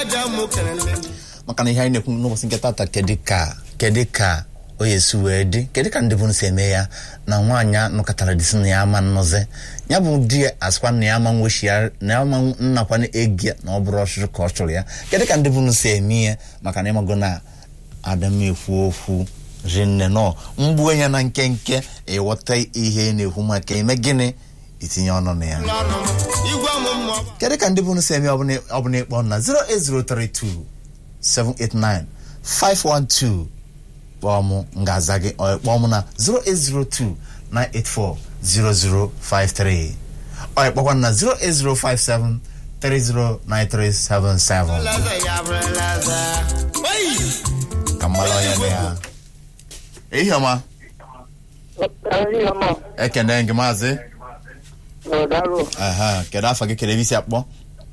maka na ihe anyị na-ekwu n'ụbọchị nke tata kedu ka kedu ka o esi wee dị kedu ka ndị bụ si eme ya na nwaanyị a nụkọtara disi na ya ama nnọzi ya bụ di ya asịkwa na ya ama nwechi ya na ya ama nnakwana egi ya na ọ bụrụ ọchụchụ ka ọ chụrụ ya kedu ka ndị bụ si eme ya maka na ịmago na adam ekwu okwu rinne nọ mgbu ya na nkenke ịghọta ihe na-ekwu maka eme gịnị itinye ọnụ na ya kedu ka ndị bụ si eme ọbụla ịkpọ na 08032 789 512 kpọọ m ngaza gị ọ kpọọ m na 0802 984 0053 ọ kpọkwa na 08057 309377 ka mmalụ onye na ya ihe ọma ekene gị maazị aha kedu afọ gị kedu ebe isi akpọ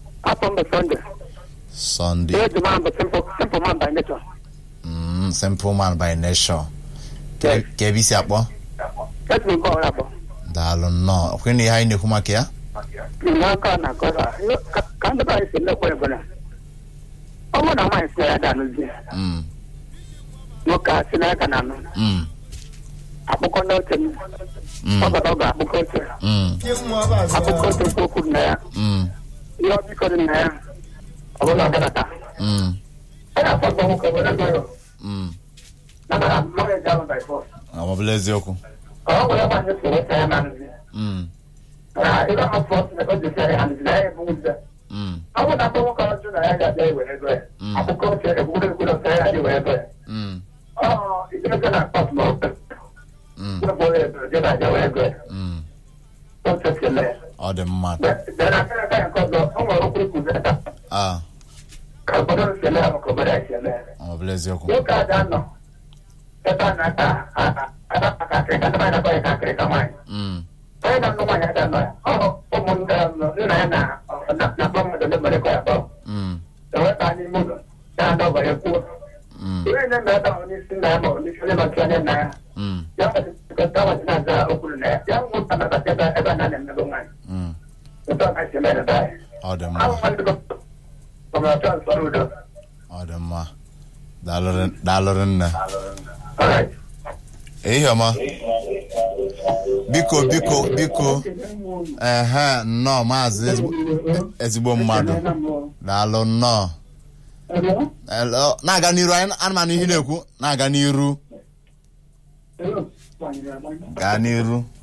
Sunday. Simple man by nature. Mm, simple man by nature. Ka ebe isi akpọ? Let me go up. Daalụ nnọọ. Okwe na ihe anyị na-ekwu maka ya? N'aka na kọrọ, ka ndị baa esi lekwa ebele. Ọ bụrụ na nwaanyị si na ya danụzi, Mm, nwoke a si na ya ka na-anụ. mm, Akpụkọ n'oche m, mm, ọ bata ọ ga-akpụkọ oche. mm, Akpụkọ oche okwu okwu na ya, mm, ihe ọ biko dị na ya, ọ bụla ọ gadata. mm, Ọ ga-afọdụ nwoke were gọrọ, mm. na mara mmadụ eji ahụ by force. Ọ bụla eziokwu. Ka ọ were nwaanyị si weta ya na nzi. Mm, Na ịga afọ na o ji ya nzi na ya ebu nze. mm, Ọ bụ na akpọ nwoke ọjọọ na ya ga-abịa ewere ego ya. Mm. Akpụkọ oche ekwuru ekwuru ọsọ ya dị were ego ya. mm, Ọ ijebe na akpọt ma ofe. mm, Wepụ onye ebe je na aja were ego ya. mm. Oche kele ya. Ọ dị mma. Bịa na aka ya nke ọzọ, o nwere okwu ikwu zeta. Ah, Ka obodo m kele ya maka obodo ya kele ya. ọ bụla eziokwu. Nwoke a ga-anọ. Ebe a na-ata ada maka akịrịka, ndị mmadụ na-akpọ ya ka akịrịka nwaanyị. Mm, Onye na-anụ nwaanyị ada nọ ya. Ọ ụmụnne ya nọ, nna ya na na-akpọ mmadụ ndị mere ka ya kpọọ. mm, eweta n'ime ụlọ ya adọbara kwuo mm, ihe nye na ebe ahụ n'isi nna ya ma ọ n'isi onye maka onye nna ya mm, ya kọta wachi na-aza okwuru na ya ya nwụta na bata ebe ebe a na-emego nwaanyị mm. ụtọ na esi mere ebe anyị Ọ dị ahụ mma. mmadụ ọmụrụ ọchọ nsọrọ udo Ọ dị mma. Daalụ daalụ nne. alright Ihe ọma. Biko biko biko. Ehe, nnọọ maazị ezigbo- ezigbo mmadụ. Daalụ nnọọ. Hello. Na-aga n'iru anyị anụmanụ ihe na-ekwu na-aga n'iru gaa n'iru